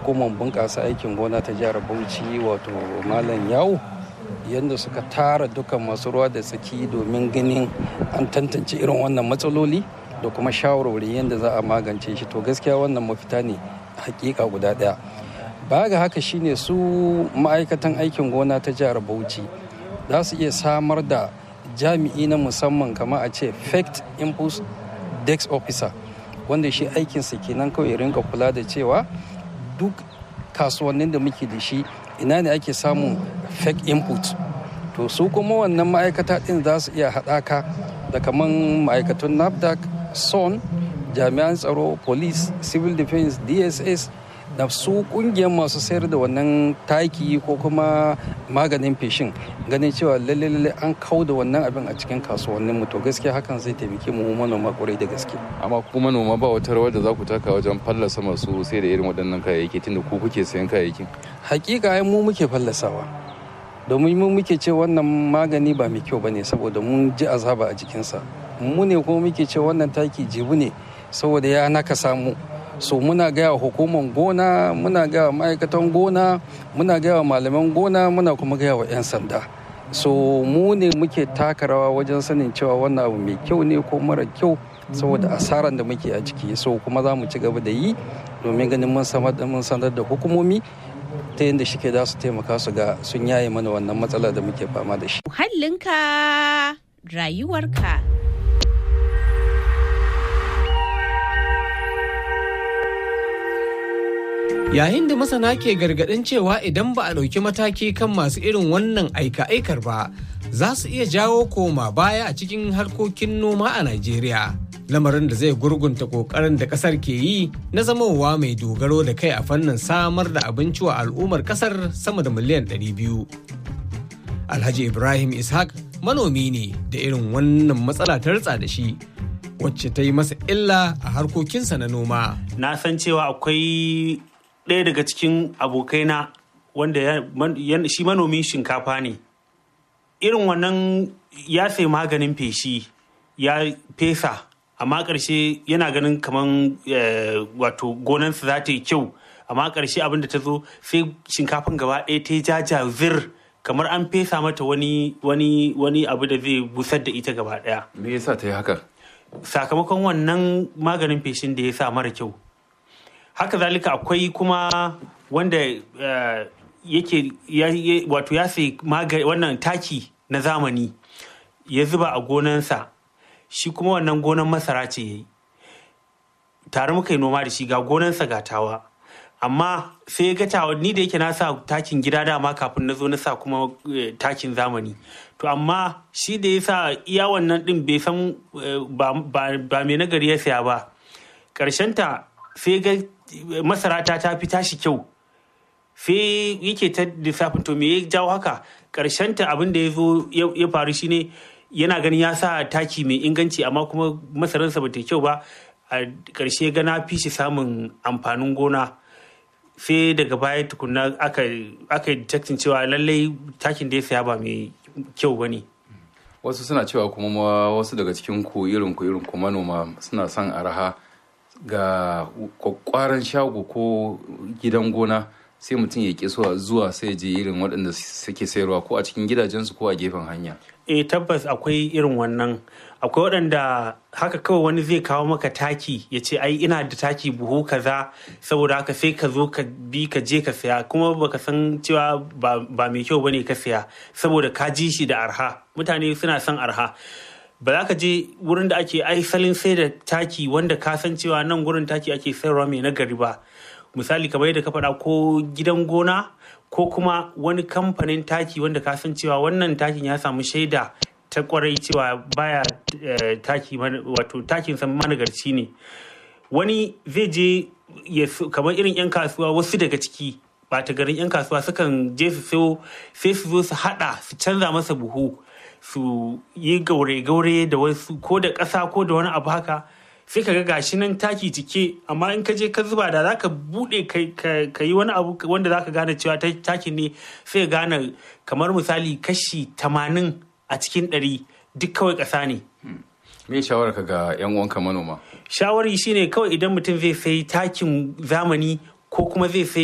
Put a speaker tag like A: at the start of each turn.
A: hukumar bunƙasa aikin gona ta jihar bauchi wato malam yawo yadda suka tara dukan masu ruwa da tsaki domin ganin an tantance irin wannan matsaloli da kuma shawarwari yadda za a magance shi to gaskiya wannan mafita ne hakika guda ɗaya ba ga haka shine su ma'aikatan aikin gona ta jihar bauchi za su iya samar da jami'i na musamman kama a ce fact impulse dex officer wanda shi aikinsa kenan kawai rinka kula da cewa duk kasuwannin da muke da shi ina ne ake samun fake input to su kuma wannan ma'aikata din za su iya haɗaka da kaman ma'aikatun nafdac son jami'an tsaro police civil defense dss da su kungiyar masu sayar da wannan taki ko kuma maganin feshin ganin cewa lalle lalle an kau da wannan abin a cikin kasuwannin mu to gaskiya hakan zai taimake mu manoma kwarai da gaske
B: amma ku manoma ba wata rawar da za ku taka wajen fallasa masu sai da irin waɗannan kayayyaki tunda ku kuke sayan kayayyakin
A: hakika ai mu muke fallasawa domin mu muke ce wannan magani ba mai kyau bane saboda mun ji azaba a jikinsa mu ne kuma muke ce wannan taki jibu ne saboda ya naka samu so muna gaya wa hukumar gona muna gaya wa ma'aikatan gona muna gaya wa malaman gona muna kuma gaya wa 'yan sanda so mu ne muke taka rawa wajen sanin cewa wannan abu mai kyau ne ko mara kyau saboda asaran da muke a ciki so kuma za mu ci gaba da yi domin ganin mun sanar da hukumomi ta yadda shike za su taimaka su ga sun yaye mana wannan matsala da muke fama da shi.
C: Muhallinka rayuwarka.
D: Yayin da masana ke gargaɗin cewa idan ba a ɗauki mataki kan masu irin wannan aika-aikar ba, za su iya jawo koma baya a cikin harkokin noma a Najeriya. Lamarin da zai gurgunta ƙoƙarin da ƙasar ke yi na zamowa mai dogaro da kai a fannin samar da abinci wa al'ummar ƙasar sama da miliyan 200. Alhaji Ibrahim Ishaq manomi ne da irin wannan matsala ta ritsa da shi. wacce ta yi masa illa a harkokinsa na noma.
E: Na san cewa akwai ɗaya daga cikin abokaina wanda shi manomin shinkafa ne. Irin wannan ya sai maganin feshi ya fesa amma ƙarshe yana ganin kamar wato gonansa za ta yi kyau amma ƙarshe abin da ta zo sai shinkafan gaba ɗaya ta yi jaja zir kamar an fesa mata wani wani wani abu da zai busar da ita gaba ɗaya.
B: Me yasa ta yi haka?
E: sakamakon wannan maganin feshin da ya sa mara kyau haka zalika akwai kuma wanda yake wato ya sai wannan taki na zamani ya zuba a gonansa shi kuma wannan gonan masara ce ya yi tare muka yi noma da shi ga gonansa gatawa amma sai ya ga tawa ni da yake na sa takin gida dama kafin na zo na sa kuma takin zamani to amma shi da ya sa iya wannan din bai san ba mai nagari ya saya ba ta sai ga masara ta ta fi tashi kyau sai yake ta lissafin to me ya jawo haka ta abin da ya zo ya faru shine yana ganin ya sa taki mai inganci amma kuma masararsa ba ta kyau ba a ƙarshe ga na fi shi samun amfanin gona sai daga baya tukuna aka yi detecting cewa lallai takin da ya saya ba mai kyau ba ne.
B: Wasu suna cewa kuma wasu daga cikin ku irin ku irin ku manoma suna son araha ga kwakwaran shago ko gidan gona sai mutum ya ƙi zuwa sai je irin waɗanda suke sayarwa ko a cikin gidajensu ko a gefen hanya.
E: E tabbas akwai irin wannan akwai waɗanda haka kawai wani zai kawo maka taki ya ce ai ina da taki buhu kaza saboda haka sai ka zo ka bi ka je ka saya kuma baka san cewa ba mai kyau bane ka saya saboda ka ji shi da arha mutane suna son arha ba za ka je wurin da ake aisalin sai da taki wanda ka san cewa nan gurin taki ake sayarwa mai nagari ba misali kamar yadda ka faɗa ko gidan gona ko kuma wani kamfanin taki wanda ka san cewa wannan takin ya samu shaida ta kwarai cewa baya taki wato takin san managarci ne wani zai je kamar irin 'yan kasuwa wasu daga ciki ba ta garin 'yan kasuwa sukan je su so sai su zo su hada su canza masa buhu su yi gaure-gaure da wasu ko da ƙasa ko da wani abu haka sai ka ga gashi nan taki cike amma in ka je ka zuba da zaka bude ka yi wani abu wanda zaka gane cewa takin ne sai gane kamar misali kashi tamanin a cikin ɗari duk kawai ƙasa ne.
B: Me shawara ka ga 'yan uwanka manoma?
E: Shawari shine kawai idan mutum zai sai takin zamani ko kuma zai sai